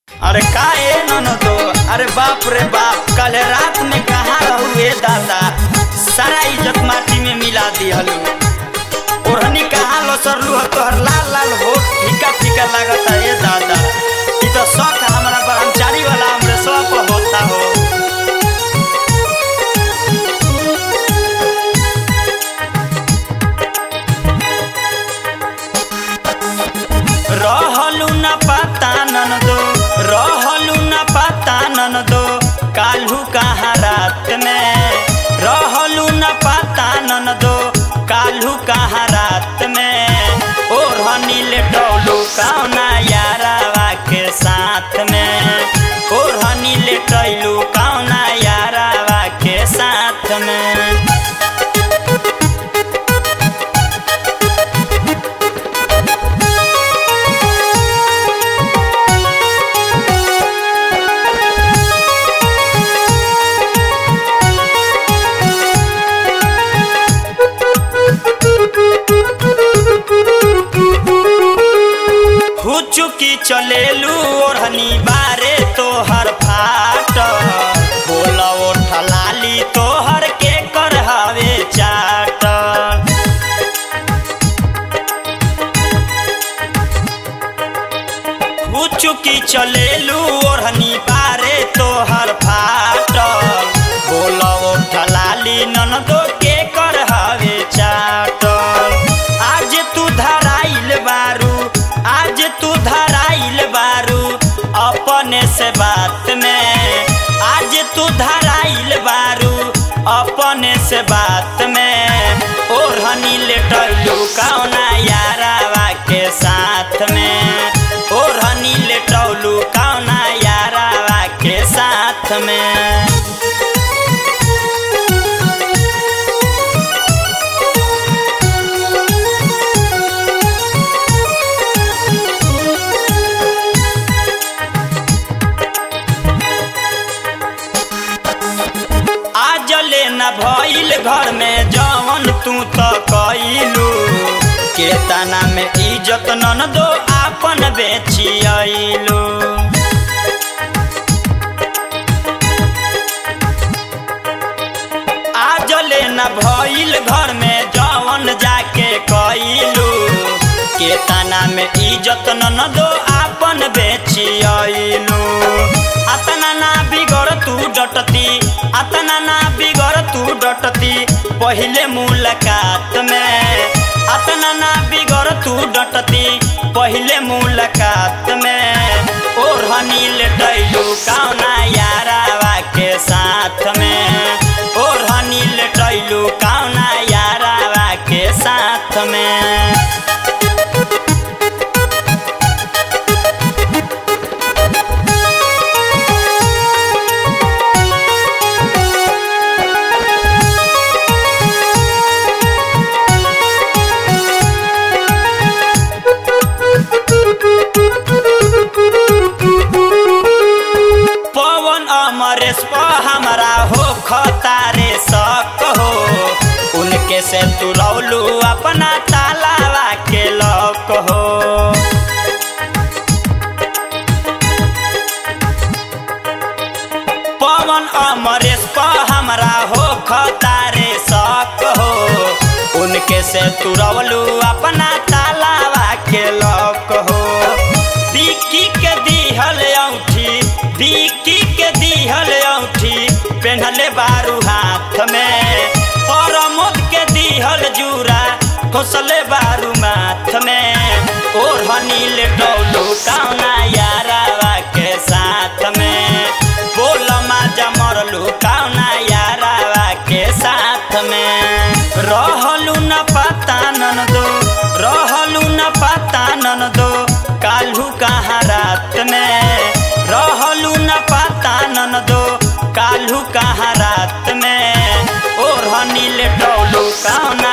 अरे का ए ननदो अरे बाप रे बाप कल रात में कहाँ रहू ए दादा सारा इज्जत माटी में मिला दिहलू ओढ़नी कहाँ लसरलू ह तोहर लाल लाल होठ फीका फीका लागता ए दादा ई तो शौक हमारा ब्रह्मचारी वाला हमरे सब होता हो रहलू न पता ननदो रहलू न पता ननदो काल्हू कहाँ रात में रहलू न पता ननदो काल्हू कहाँ रात में ओढ़नी लेटौलू कौना यारावा के साथ में ओढ़नी लेटैलू कौना यारावा के साथ में हुचुकी चलेलू ओढ़नी बारे तोहर फाट बोला ओठ लाली तोहर के कर हवे चाट हुचुकी चलेलू ओढ़नी बारे तोहर फाट बोला ओठ लाली ननदो के कर हवे चाट आज तू धराइल बारू आज तू धराइल बारू अपने से बात में आज तू धराइल बारू अपने से बात में ओढ़नी लेटलू कौना यारावा के साथ में ओढ़नी लेटौलू कौना यारावा के साथ में आज ले न भइल घर में जवन तू त कइलू के तना में इज्जत नन दो आपन बेची आइलू आज ले न भइल घर में जवन जाके कइलू के तना में इज्जत नन दो आपन बेची आइलू अतना ना बिगड़ तू डटती अतना ना बिगड़ तू डटती पहले मुलाकात में अतना ना बिगड़ तू डटती पहले मुलाकात में ओढ़नी लेटैलू कौना यारावा के साथ में ओढ़नी लेटैलू कौना यारावा के साथ में पवन अमरेश प हमारा हो खतारे शक हो उनके से तू रौलू अपना तालावा के लक हो पवन अमरेश प हमारा हो खतारे शक हो उनके से तू रौलू अपना तालावा के लक हो बिक्की के दिहल औठी बिक्की के दिहल औठी पेन्हले बारू हाथ में परमोद के दिहल जूरा खोसले बारू माथ में ओढ़नी लेटौलू कौना यारावा के साथ में बोल माजा मरलू कौना यारावा के साथ में रहलू न पता ननदो रहलू न पता ननदो काल्हू कहाँ रात में रहलू न पता ननदो काल्हू कहाँ रात में ओढ़नी लेटौलू कौना